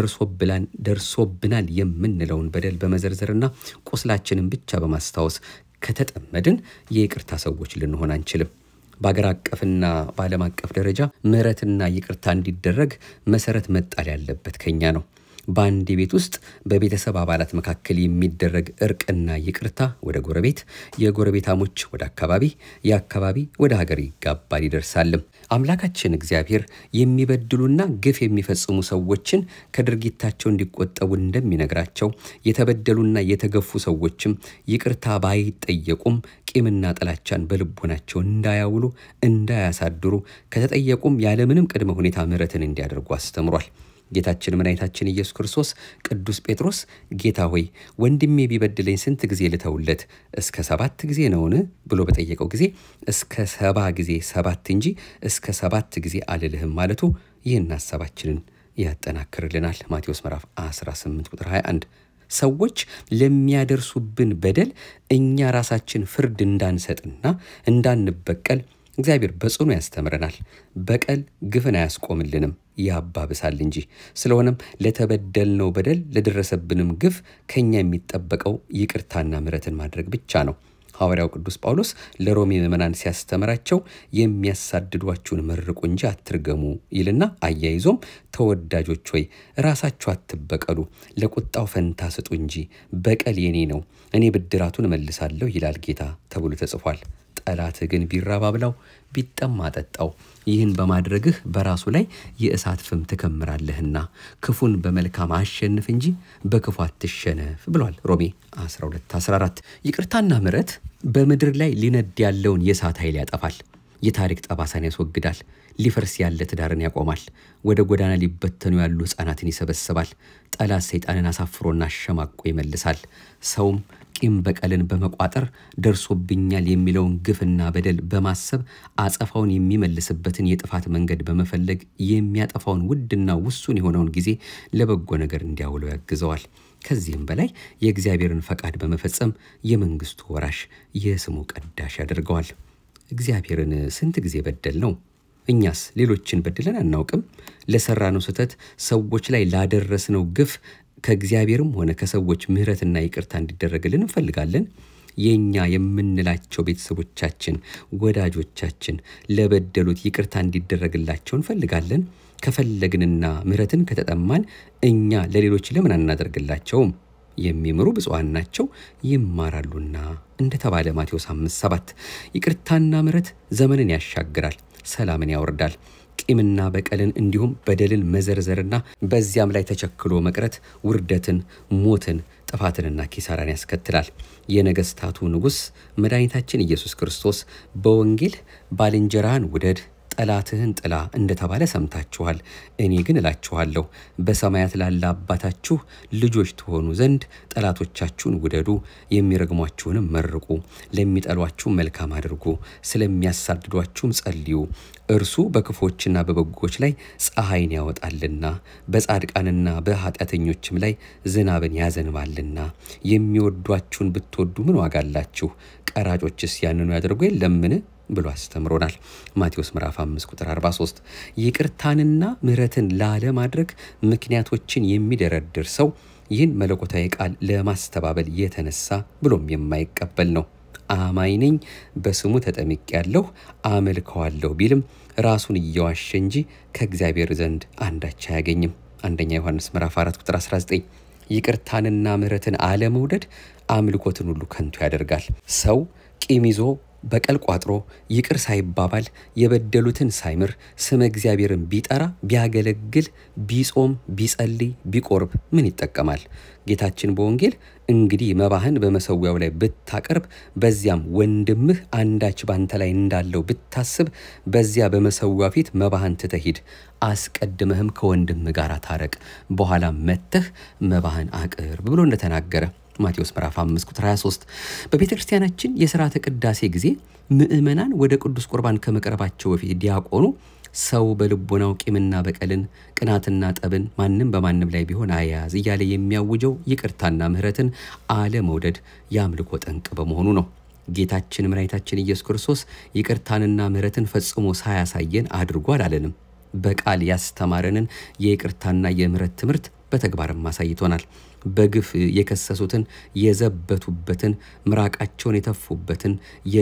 [SPEAKER 1] ደርሶብናል የምንለውን በደል በመዘርዘርና ቁስላችንን ብቻ በማስታወስ ከተጠመድን የይቅርታ ሰዎች ልንሆን አንችልም። በአገር አቀፍና በዓለም አቀፍ ደረጃ ምሕረትና ይቅርታ እንዲደረግ መሰረት መጣል ያለበት ከኛ ነው። በአንድ ቤት ውስጥ በቤተሰብ አባላት መካከል የሚደረግ እርቅና ይቅርታ ወደ ጎረቤት፣ የጎረቤታሞች ወደ አካባቢ፣ የአካባቢ ወደ ሀገር ይጋባል ይደርሳልም። አምላካችን እግዚአብሔር የሚበድሉና ግፍ የሚፈጽሙ ሰዎችን ከድርጊታቸው እንዲቆጠቡ እንደሚነግራቸው የተበደሉና የተገፉ ሰዎችም ይቅርታ ባይጠየቁም ቂምና ጥላቻን በልቦናቸው እንዳያውሉ እንዳያሳድሩ ከተጠየቁም ያለምንም ቅድመ ሁኔታ ምሕረትን እንዲያደርጉ አስተምሯል። ጌታችን መድኃኒታችን ኢየሱስ ክርስቶስ ቅዱስ ጴጥሮስ ጌታ ሆይ ወንድሜ ቢበድለኝ ስንት ጊዜ ልተውለት? እስከ ሰባት ጊዜ ነውን? ብሎ በጠየቀው ጊዜ እስከ ሰባ ጊዜ ሰባት እንጂ እስከ ሰባት ጊዜ አልልህም ማለቱ ይህን ሀሳባችንን ያጠናክርልናል። ማቴዎስ ምዕራፍ 18 ቁጥር 21 ሰዎች ለሚያደርሱብን በደል እኛ ራሳችን ፍርድ እንዳንሰጥና እንዳንበቀል እግዚአብሔር በጽኑ ያስተምረናል። በቀል ግፍን አያስቆምልንም ያባብሳል እንጂ። ስለሆነም ለተበደልነው በደል ለደረሰብንም ግፍ ከኛ የሚጠበቀው ይቅርታና ምሕረትን ማድረግ ብቻ ነው። ሐዋርያው ቅዱስ ጳውሎስ ለሮሜ ምዕመናን ሲያስተምራቸው የሚያሳድዷችሁን መርቁ እንጂ አትርገሙ ይልና አያይዞም ተወዳጆች ሆይ ራሳችሁ አትበቀሉ፣ ለቁጣው ፈንታ ስጡ እንጂ በቀል የኔ ነው፣ እኔ ብድራቱን እመልሳለሁ ይላል ጌታ ተብሎ ተጽፏል። ጠላትህ ግን ቢራብ አብላው፣ ቢጠማ አጠጣው። ይህን በማድረግህ በራሱ ላይ የእሳት ፍም ትከምራለህና ክፉን በመልካም አሸንፍ እንጂ በክፉ አትሸነፍ ብሏል ሮሜ 12 14 ይቅርታና ምሕረት በምድር ላይ ሊነድ ያለውን የእሳት ኃይል ያጠፋል። የታሪክ ጠባሳን ያስወግዳል። ሊፈርስ ያለ ትዳርን ያቆማል። ወደ ጎዳና ሊበተኑ ያሉ ሕፃናትን ይሰበስባል። ጠላት ሰይጣንን አሳፍሮና አሸማቆ ይመልሳል። ሰውም ቂም በቀልን በመቋጠር ደርሶብኛል የሚለውን ግፍና በደል በማሰብ አጸፋውን የሚመልስበትን የጥፋት መንገድ በመፈለግ የሚያጠፋውን ውድና ውሱን የሆነውን ጊዜ ለበጎ ነገር እንዲያውለው ያግዘዋል። ከዚህም በላይ የእግዚአብሔርን ፈቃድ በመፈጸም የመንግስቱ ወራሽ የስሙ ቀዳሽ ያደርገዋል። እግዚአብሔርን ስንት ጊዜ በደል ነው? እኛስ ሌሎችን በድለን አናውቅም? ለሰራነው ስህተት ሰዎች ላይ ላደረስነው ግፍ ከእግዚአብሔርም ሆነ ከሰዎች ምሕረትና ይቅርታ እንዲደረግልን እንፈልጋለን። የእኛ የምንላቸው ቤተሰቦቻችን፣ ወዳጆቻችን ለበደሉት ይቅርታ እንዲደረግላቸው እንፈልጋለን። ከፈለግንና ምሕረትን ከተጠማን እኛ ለሌሎች ለምን አናደርግላቸውም? የሚምሩ ብፁዓን ናቸው ይማራሉና እንደተባለ ማቴዎስ 5 7 ይቅርታና ምሕረት ዘመንን ያሻግራል፣ ሰላምን ያወርዳል። ቂምና በቀልን እንዲሁም በደልን መዘርዘርና በዚያም ላይ ተቸክሎ መቅረት ውርደትን፣ ሞትን፣ ጥፋትንና ኪሳራን ያስከትላል። የነገስታቱ ንጉሥ መድኃኒታችን ኢየሱስ ክርስቶስ በወንጌል ባልንጀራህን ውደድ ጠላትህን ጥላ እንደተባለ ሰምታችኋል። እኔ ግን እላችኋለሁ በሰማያት ላለ አባታችሁ ልጆች ትሆኑ ዘንድ ጠላቶቻችሁን ውደዱ፣ የሚረግሟችሁንም መርቁ፣ ለሚጠሏችሁም መልካም አድርጉ፣ ስለሚያሳድዷችሁም ጸልዩ። እርሱ በክፎችና በበጎች ላይ ፀሐይን ያወጣልና በጻድቃንና በኃጢአተኞችም ላይ ዝናብን ያዘንባልና። የሚወዷችሁን ብትወዱ ምን ዋጋ አላችሁ? ቀራጮችስ ያንኑ ያደርጉ የለምን ብሎ አስተምሮናል። ማቴዎስ ምዕራፍ 5 ቁጥር 43። ይቅርታንና ምሕረትን ላለማድረግ ምክንያቶችን የሚደረድር ሰው ይህን መለኮታዊ ቃል ለማስተባበል የተነሳ ብሎም የማይቀበል ነው። አማኝ ነኝ፣ በስሙ ተጠምቄያለሁ፣ አመልከዋለሁ ቢልም ራሱን እየዋሸ እንጂ ከእግዚአብሔር ዘንድ አንዳች አያገኝም። አንደኛ ዮሐንስ ምዕራፍ 4 ቁጥር 19። ይቅርታንና ምሕረትን አለመውደድ አምልኮትን ሁሉ ከንቱ ያደርጋል። ሰው ቂም ይዞ በቀል ቋጥሮ ይቅር ሳይባባል የበደሉትን ሳይምር ስመ እግዚአብሔርን ቢጠራ ቢያገለግል ቢጾም ቢጸልይ ቢቆርብ ምን ይጠቀማል? ጌታችን በወንጌል እንግዲህ መባህን በመሰዊያው ላይ ብታቀርብ በዚያም ወንድምህ አንዳች ባንተ ላይ እንዳለው ብታስብ በዚያ በመሰዊያው ፊት መባህን ትተህ ሂድ፣ አስቀድመህም ከወንድምህ ጋር ታረቅ፣ በኋላ መጥተህ መባህን አቅርብ ብሎ እንደተናገረ ማቴዎስ ምዕራፍ 5 ቁጥር 23። በቤተ ክርስቲያናችን የሥርዓተ ቅዳሴ ጊዜ ምእመናን ወደ ቅዱስ ቁርባን ከመቅረባቸው በፊት ዲያቆኑ ሰው በልቦናው ቂምና በቀልን፣ ቅናትና ጠብን ማንም በማንም ላይ ቢሆን አያያዝ እያለ የሚያውጀው ይቅርታና ምሕረትን አለመውደድ የአምልኮ ጠንቅ በመሆኑ ነው። ጌታችን መድኃኒታችን ኢየሱስ ክርስቶስ ይቅርታንና ምሕረትን ፈጽሞ ሳያሳየን አድርጎ አላለንም። በቃል ያስተማረንን የይቅርታና የምሕረት ትምህርት በተግባርም አሳይቶናል። በግፍ የከሰሱትን የዘበቱበትን ምራቃቸውን የተፉበትን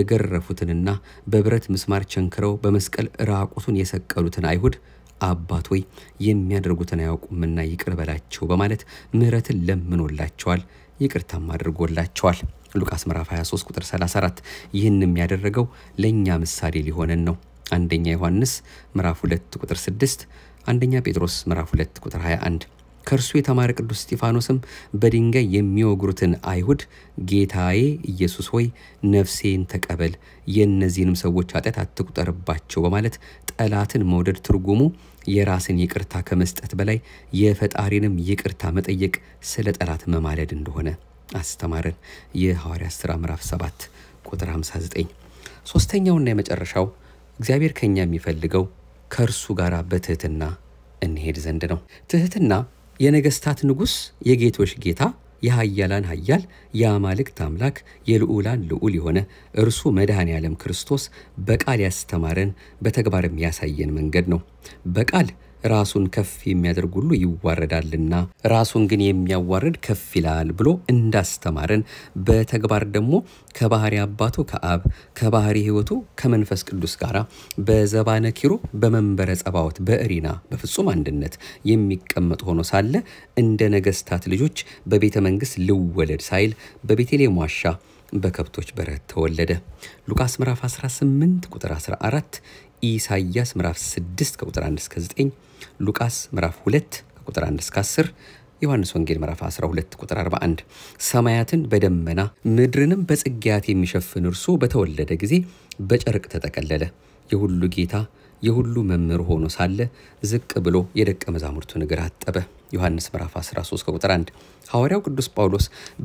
[SPEAKER 1] የገረፉትንና በብረት ምስማር ቸንክረው በመስቀል ራቁቱን የሰቀሉትን አይሁድ አባት ሆይ የሚያደርጉትን አያውቁምና ይቅር በላቸው በማለት ምሕረትን ለምኖላቸዋል፣ ይቅርታም አድርጎላቸዋል። ሉቃስ ምዕራፍ 23 ቁጥር 34 ይህንም ያደረገው ለእኛ ምሳሌ ሊሆነን ነው። አንደኛ ዮሐንስ ምዕራፍ 2 ቁጥር 6፣ አንደኛ ጴጥሮስ ምዕራፍ 2 ቁጥር 21 ከእርሱ የተማረ ቅዱስ እስጢፋኖስም በድንጋይ የሚወግሩትን አይሁድ ጌታዬ ኢየሱስ ሆይ ነፍሴን ተቀበል፣ የእነዚህንም ሰዎች ኃጢአት አትቁጠርባቸው በማለት ጠላትን መውደድ ትርጉሙ የራስን ይቅርታ ከመስጠት በላይ የፈጣሪንም ይቅርታ መጠየቅ ስለ ጠላት መማለድ እንደሆነ አስተማረን። የሐዋርያት ሥራ ምዕራፍ 7 ቁጥር 59። ሦስተኛውና የመጨረሻው እግዚአብሔር ከኛ የሚፈልገው ከእርሱ ጋር በትህትና እንሄድ ዘንድ ነው። ትህትና የነገስታት ንጉሥ የጌቶች ጌታ የኃያላን ኃያል የአማልክት አምላክ የልዑላን ልዑል የሆነ እርሱ መድኃኔ ዓለም ክርስቶስ በቃል ያስተማረን በተግባርም ያሳየን መንገድ ነው። በቃል ራሱን ከፍ የሚያደርግ ሁሉ ይዋረዳልና ራሱን ግን የሚያዋርድ ከፍ ይላል ብሎ እንዳስተማረን በተግባር ደግሞ ከባህሪ አባቱ ከአብ ከባህሪ ሕይወቱ ከመንፈስ ቅዱስ ጋር በዘባነ ኪሩብ በመንበረ ጸባዖት በእሪና በፍጹም አንድነት የሚቀመጥ ሆኖ ሳለ እንደ ነገስታት ልጆች በቤተ መንግሥት ልወለድ ሳይል በቤተልሔም ዋሻ በከብቶች በረት ተወለደ። ሉቃስ ምዕራፍ 18 ቁጥር 14፣ ኢሳይያስ ምዕራፍ 6 ከቁጥር 1 እስከ 9፣ ሉቃስ ምዕራፍ 2 ከቁጥር 1 እስከ 10፣ ዮሐንስ ወንጌል ምዕራፍ 12 ቁጥር 41። ሰማያትን በደመና ምድርንም በጽጌያት የሚሸፍን እርሱ በተወለደ ጊዜ በጨርቅ ተጠቀለለ። የሁሉ ጌታ የሁሉ መምህር ሆኖ ሳለ ዝቅ ብሎ የደቀ መዛሙርቱን እግር አጠበ። ዮሐንስ ምዕራፍ 13 ከቁጥር 1። ሐዋርያው ቅዱስ ጳውሎስ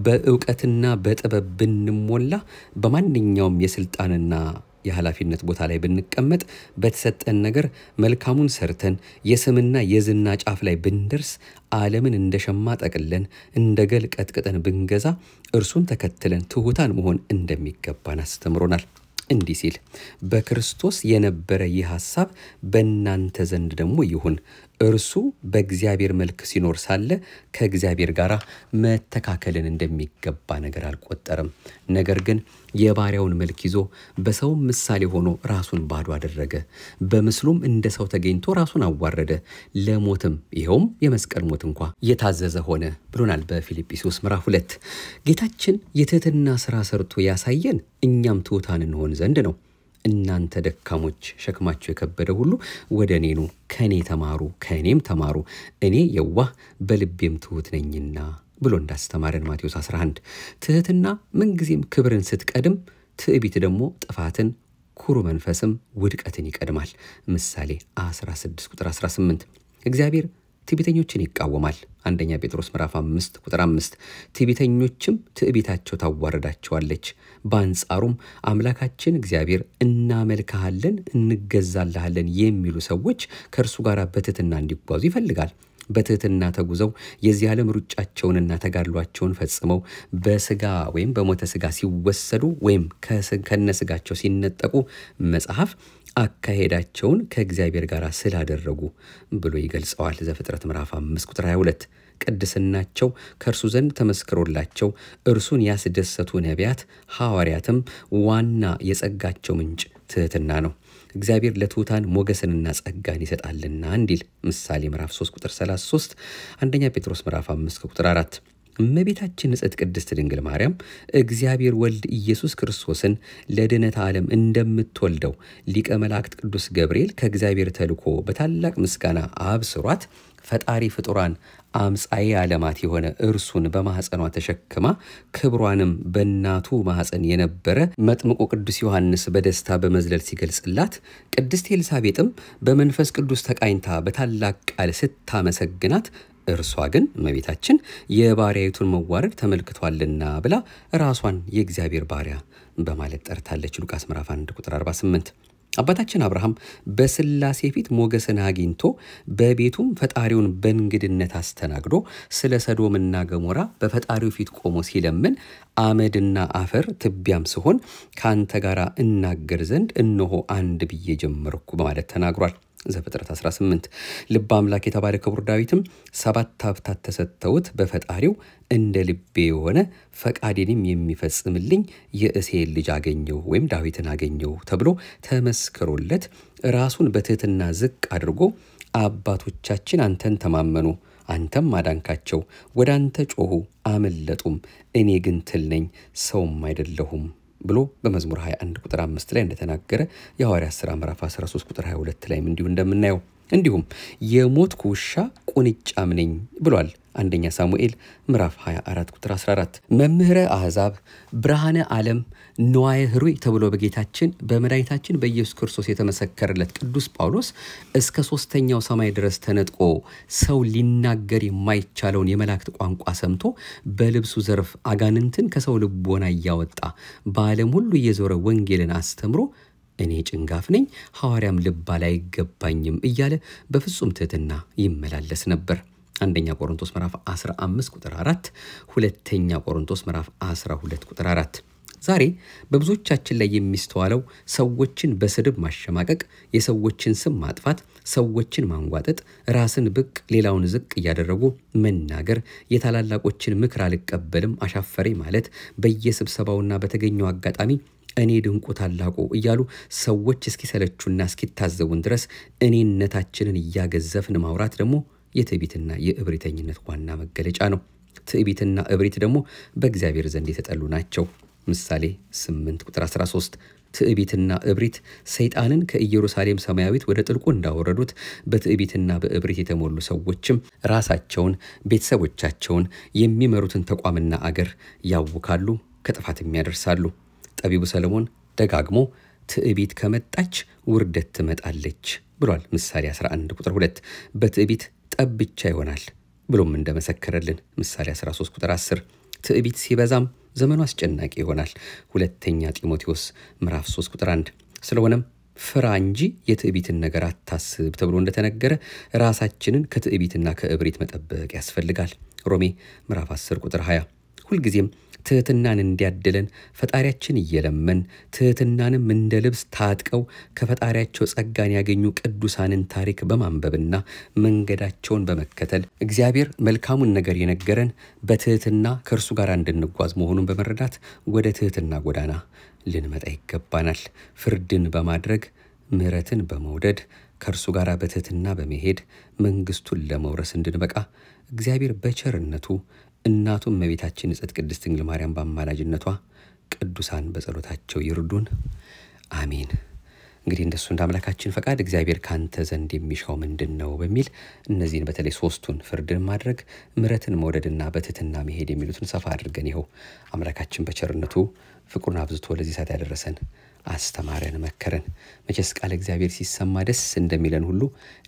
[SPEAKER 1] በእውቀትና በጥበብ ብንሞላ በማንኛውም የስልጣንና የኃላፊነት ቦታ ላይ ብንቀመጥ በተሰጠን ነገር መልካሙን ሰርተን የስምና የዝና ጫፍ ላይ ብንደርስ ዓለምን እንደ ሸማ ጠቅለን እንደ ገል ቀጥቅጠን ብንገዛ እርሱን ተከትለን ትሑታን መሆን እንደሚገባን አስተምሮናል። እንዲህ ሲል በክርስቶስ የነበረ ይህ ሐሳብ በእናንተ ዘንድ ደግሞ ይሁን። እርሱ በእግዚአብሔር መልክ ሲኖር ሳለ ከእግዚአብሔር ጋር መተካከልን እንደሚገባ ነገር አልቆጠረም። ነገር ግን የባሪያውን መልክ ይዞ በሰውም ምሳሌ ሆኖ ራሱን ባዶ አደረገ። በምስሉም እንደ ሰው ተገኝቶ ራሱን አዋረደ፣ ለሞትም ይኸውም የመስቀል ሞት እንኳ የታዘዘ ሆነ ብሎናል በፊልጵስዩስ ምዕራፍ ሁለት ጌታችን የትህትና ሥራ ሰርቶ ያሳየን እኛም ትሑታን እንሆን ዘንድ ነው። እናንተ ደካሞች ሸክማችሁ የከበደ ሁሉ ወደ እኔ ኑ፣ ከእኔ ተማሩ፣ ከእኔም ተማሩ፣ እኔ የዋህ በልቤም ትሑት ነኝና ብሎ እንዳስተማረን ማቴዎስ 11 ትህትና ምንጊዜም ክብርን ስትቀድም፣ ትዕቢት ደግሞ ጥፋትን ኩሩ መንፈስም ውድቀትን ይቀድማል። ምሳሌ 16 ቁጥር 18 እግዚአብሔር ትዕቢተኞችን ይቃወማል። አንደኛ ጴጥሮስ ምዕራፍ 5 ቁጥር 5 ትዕቢተኞችም ትዕቢታቸው ታዋርዳቸዋለች። በአንጻሩም አምላካችን እግዚአብሔር እናመልክሃለን፣ እንገዛልሃለን የሚሉ ሰዎች ከእርሱ ጋር በትህትና እንዲጓዙ ይፈልጋል። በትህትና ተጉዘው የዚህ ዓለም ሩጫቸውንና ተጋድሏቸውን ፈጽመው በስጋ ወይም በሞተ ስጋ ሲወሰዱ ወይም ከነስጋቸው ሲነጠቁ መጽሐፍ አካሄዳቸውን ከእግዚአብሔር ጋር ስላደረጉ ብሎ ይገልጸዋል። ዘፍጥረት ምዕራፍ 5 ቁጥር 22 ቅድስናቸው ከእርሱ ዘንድ ተመስክሮላቸው እርሱን ያስደሰቱ ነቢያት ሐዋርያትም ዋና የጸጋቸው ምንጭ ትህትና ነው። እግዚአብሔር ለትሑታን ሞገስንና ጸጋን ይሰጣልና እንዲል ምሳሌ ምዕራፍ 3 ቁጥር 33፣ አንደኛ ጴጥሮስ ምዕራፍ 5 ቁጥር 4 እመቤታችን ንጽሕት ቅድስት ድንግል ማርያም እግዚአብሔር ወልድ ኢየሱስ ክርስቶስን ለድኅነተ ዓለም እንደምትወልደው ሊቀ መላእክት ቅዱስ ገብርኤል ከእግዚአብሔር ተልኮ በታላቅ ምስጋና አብስሯት ፈጣሪ ፍጡራን አምጻዬ ዓለማት የሆነ እርሱን በማኅፀኗ ተሸክማ ክብሯንም በእናቱ ማኅፀን የነበረ መጥምቁ ቅዱስ ዮሐንስ በደስታ በመዝለል ሲገልጽላት፣ ቅድስት ኤልሳቤጥም በመንፈስ ቅዱስ ተቃኝታ በታላቅ ቃል ስታመሰግናት እርሷ ግን እመቤታችን የባሪያይቱን መዋረድ ተመልክቷልና ብላ ራሷን የእግዚአብሔር ባሪያ በማለት ጠርታለች። ሉቃስ ምዕራፍ 1 ቁጥር 48 አባታችን አብርሃም በሥላሴ ፊት ሞገስን አግኝቶ በቤቱም ፈጣሪውን በእንግድነት አስተናግዶ ስለ ሰዶምና ገሞራ በፈጣሪው ፊት ቆሞ ሲለምን አመድና አፈር ትቢያም ስሆን ከአንተ ጋር እናገር ዘንድ እነሆ አንድ ብዬ ጀመርኩ በማለት ተናግሯል። ዘፍጥረት 18 ልበ አምላክ የተባለ ክቡር ዳዊትም ሰባት ሀብታት ተሰጥተውት በፈጣሪው እንደ ልቤ የሆነ ፈቃዴንም የሚፈጽምልኝ የእሴይን ልጅ አገኘው ወይም ዳዊትን አገኘው ተብሎ ተመስክሮለት ራሱን በትህትና ዝቅ አድርጎ አባቶቻችን አንተን ተማመኑ፣ አንተም አዳንካቸው፣ ወደ አንተ ጮኹ አመለጡም፣ እኔ ግን ትል ነኝ ሰውም አይደለሁም ብሎ በመዝሙር 21 ቁጥር 5 ላይ እንደተናገረ የሐዋርያት ሥራ ምዕራፍ 13 ቁጥር 22 ላይም እንዲሁ እንደምናየው እንዲሁም የሞትኩ ውሻ ቁንጫም ነኝ ብሏል። አንደኛ ሳሙኤል ምዕራፍ 24 ቁጥር 14 መምህረ አሕዛብ ብርሃነ ዓለም ነዋየ ህሩይ ተብሎ በጌታችን በመድኃኒታችን በኢየሱስ ክርስቶስ የተመሰከረለት ቅዱስ ጳውሎስ እስከ ሦስተኛው ሰማይ ድረስ ተነጥቆ ሰው ሊናገር የማይቻለውን የመላእክት ቋንቋ ሰምቶ በልብሱ ዘርፍ አጋንንትን ከሰው ልቦና እያወጣ በዓለም ሁሉ እየዞረ ወንጌልን አስተምሮ እኔ ጭንጋፍ ነኝ ሐዋርያም ልባል አይገባኝም እያለ በፍጹም ትሕትና ይመላለስ ነበር። አንደኛ ቆሮንቶስ ምዕራፍ 15 ቁጥር 4፣ ሁለተኛ ቆሮንቶስ ምዕራፍ 12 ቁጥር 4። ዛሬ በብዙዎቻችን ላይ የሚስተዋለው ሰዎችን በስድብ ማሸማቀቅ፣ የሰዎችን ስም ማጥፋት፣ ሰዎችን ማንጓጠጥ፣ ራስን ብቅ ሌላውን ዝቅ እያደረጉ መናገር፣ የታላላቆችን ምክር አልቀበልም አሻፈሬ ማለት፣ በየስብሰባውና በተገኘው አጋጣሚ እኔ ድንቁ ታላቁ እያሉ ሰዎች እስኪሰለቹና እስኪታዘቡን ድረስ እኔነታችንን እያገዘፍን ማውራት ደግሞ የትዕቢትና የእብሪተኝነት ዋና መገለጫ ነው። ትዕቢትና እብሪት ደግሞ በእግዚአብሔር ዘንድ የተጠሉ ናቸው። ምሳሌ 8 ቁጥር 13 ትዕቢትና እብሪት ሰይጣንን ከኢየሩሳሌም ሰማያዊት ወደ ጥልቁ እንዳወረዱት በትዕቢትና በእብሪት የተሞሉ ሰዎችም ራሳቸውን፣ ቤተሰቦቻቸውን፣ የሚመሩትን ተቋምና አገር ያውካሉ፣ ከጥፋትም ያደርሳሉ። ጠቢቡ ሰለሞን ደጋግሞ ትዕቢት ከመጣች ውርደት ትመጣለች ብሏል። ምሳሌ 11 ቁጥር 2 በትዕቢት ጠብ ብቻ ይሆናል ብሎም እንደመሰከረልን ምሳሌ 13 ቁጥር 10 ትዕቢት ሲበዛም ዘመኑ አስጨናቂ ይሆናል። ሁለተኛ ጢሞቴዎስ ምዕራፍ 3 ቁጥር 1 ስለሆነም ፍራ እንጂ የትዕቢትን ነገር አታስብ ተብሎ እንደተነገረ ራሳችንን ከትዕቢትና ከእብሪት መጠበቅ ያስፈልጋል። ሮሜ ምዕራፍ 10 ቁጥር 20 ሁልጊዜም ትሕትናን እንዲያድለን ፈጣሪያችን እየለመን ትሕትናንም እንደ ልብስ ታጥቀው ከፈጣሪያቸው ጸጋን ያገኙ ቅዱሳንን ታሪክ በማንበብና መንገዳቸውን በመከተል እግዚአብሔር መልካሙን ነገር የነገረን በትሕትና ከእርሱ ጋር እንድንጓዝ መሆኑን በመረዳት ወደ ትሕትና ጎዳና ልንመጣ ይገባናል። ፍርድን በማድረግ ምሕረትን በመውደድ ከእርሱ ጋር በትሕትና በመሄድ መንግሥቱን ለመውረስ እንድንበቃ እግዚአብሔር በቸርነቱ እናቱም እመቤታችን ንጽሕት ቅድስት ድንግል ማርያም በአማላጅነቷ ቅዱሳን በጸሎታቸው ይርዱን። አሜን። እንግዲህ እንደሱ እንደ አምላካችን ፈቃድ እግዚአብሔር ካንተ ዘንድ የሚሻው ምንድን ነው በሚል እነዚህን በተለይ ሶስቱን ፍርድን ማድረግ፣ ምሕረትን መውደድና በትህትና መሄድ የሚሉትን ሰፋ አድርገን ይኸው አምላካችን በቸርነቱ ፍቅሩን አብዝቶ ለዚህ ሰዓት ያደረሰን አስተማረን፣ መከረን። መቼስ ቃል እግዚአብሔር ሲሰማ ደስ እንደሚለን ሁሉ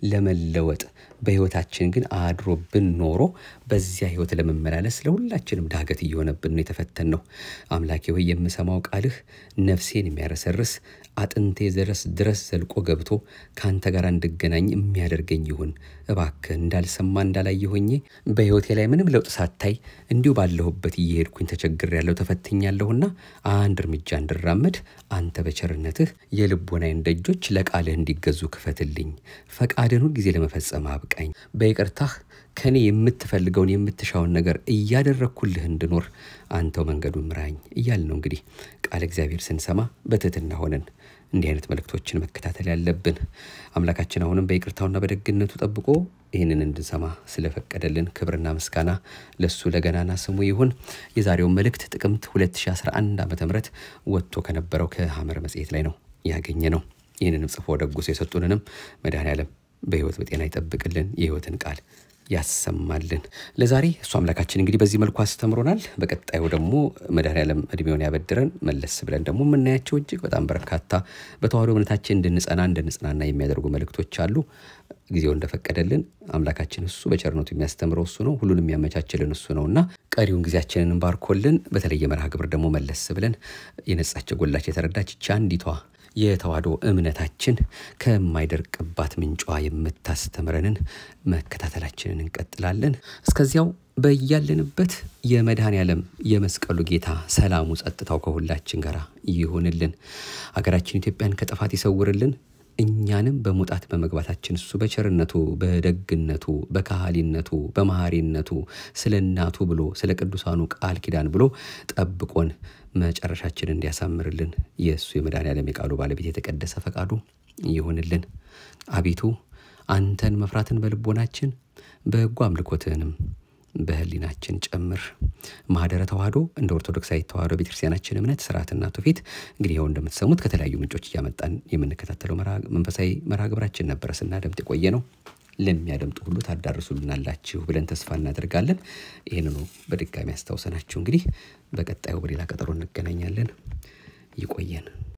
[SPEAKER 1] ለመለወጥ በሕይወታችን ግን አድሮብን ኖሮ በዚያ ሕይወት ለመመላለስ ለሁላችንም ዳገት እየሆነብን ነው የተፈተን ነው። አምላኬ ሆይ የምሰማው ቃልህ ነፍሴን የሚያረሰርስ አጥንቴ ድረስ ድረስ ዘልቆ ገብቶ ከአንተ ጋር እንድገናኝ የሚያደርገኝ ይሁን። እባክህ እንዳልሰማ እንዳላየ ሆኜ በሕይወቴ ላይ ምንም ለውጥ ሳታይ እንዲሁ ባለሁበት እየሄድኩኝ ተቸግሬያለሁ፣ ተፈትኛለሁና አንድ እርምጃ እንድራመድ አንተ በቸርነትህ የልቦናዬን ደጆች ለቃልህ እንዲገዙ ክፈትልኝ። ፈቃድን ሁል ጊዜ ለመፈጸም አብቃኝ። በይቅርታህ ከኔ የምትፈልገውን የምትሻውን ነገር እያደረግኩልህ እንድኖር አንተው መንገዱን ምራኝ እያል ነው እንግዲህ ቃል እግዚአብሔር ስንሰማ በትህትና ሆነን እንዲህ አይነት መልእክቶችን መከታተል ያለብን። አምላካችን አሁንም በይቅርታውና በደግነቱ ጠብቆ ይህንን እንድንሰማ ስለፈቀደልን ክብርና ምስጋና ለሱ ለገናና ስሙ ይሁን። የዛሬውን መልእክት ጥቅምት 2011 ዓ ም ወጥቶ ከነበረው ከሐመር መጽሔት ላይ ነው ያገኘ ነው። ይህንንም ጽፎ ደጉሶ የሰጡንንም መድኃኔዓለም በሕይወት በጤና ይጠብቅልን፣ የሕይወትን ቃል ያሰማልን። ለዛሬ እሱ አምላካችን እንግዲህ በዚህ መልኩ አስተምሮናል። በቀጣዩ ደግሞ መድኃኔዓለም እድሜውን ያበድረን። መለስ ብለን ደግሞ የምናያቸው እጅግ በጣም በርካታ በተዋህዶ እምነታችን እንድንጸና እንድንጽናና የሚያደርጉ መልእክቶች አሉ። ጊዜው እንደፈቀደልን አምላካችን እሱ በቸርነቱ የሚያስተምረው እሱ ነው። ሁሉን የሚያመቻችልን እሱ ነው እና ቀሪውን ጊዜያችንን ባርኮልን በተለየ መርሃ ግብር ደግሞ መለስ ብለን የነጻች ጎላች የተረዳች ይህች አንዲቷ የተዋህዶ እምነታችን ከማይደርቅባት ምንጯ የምታስተምረንን መከታተላችንን እንቀጥላለን። እስከዚያው በያለንበት የመድኃኔዓለም የመስቀሉ ጌታ ሰላሙ፣ ጸጥታው ከሁላችን ጋር ይሁንልን። ሀገራችን ኢትዮጵያን ከጥፋት ይሰውርልን። እኛንም በመውጣት በመግባታችን እሱ በቸርነቱ በደግነቱ በካህሊነቱ በመሐሪነቱ ስለ እናቱ ብሎ ስለ ቅዱሳኑ ቃል ኪዳን ብሎ ጠብቆን መጨረሻችን እንዲያሳምርልን የእሱ የመድኃኔዓለም የቃሉ ባለቤት የተቀደሰ ፈቃዱ ይሁንልን። አቤቱ አንተን መፍራትን በልቦናችን በሕጉ አምልኮትህንም በህሊናችን ጨምር። ማህደረ ተዋህዶ እንደ ኦርቶዶክሳዊ ተዋህዶ ቤተክርስቲያናችን እምነት ስርዓትና ትውፊት እንግዲህ ይኸው እንደምትሰሙት ከተለያዩ ምንጮች እያመጣን የምንከታተለው መንፈሳዊ መርሃ ግብራችን ነበረ ስናደምጥ የቆየ ነው። ለሚያደምጡ ሁሉ ታዳርሱልናላችሁ ብለን ተስፋ እናደርጋለን። ይህንኑ በድጋሚ አስታውሰናችሁ እንግዲህ በቀጣዩ በሌላ ቀጠሮ እንገናኛለን። ይቆየን።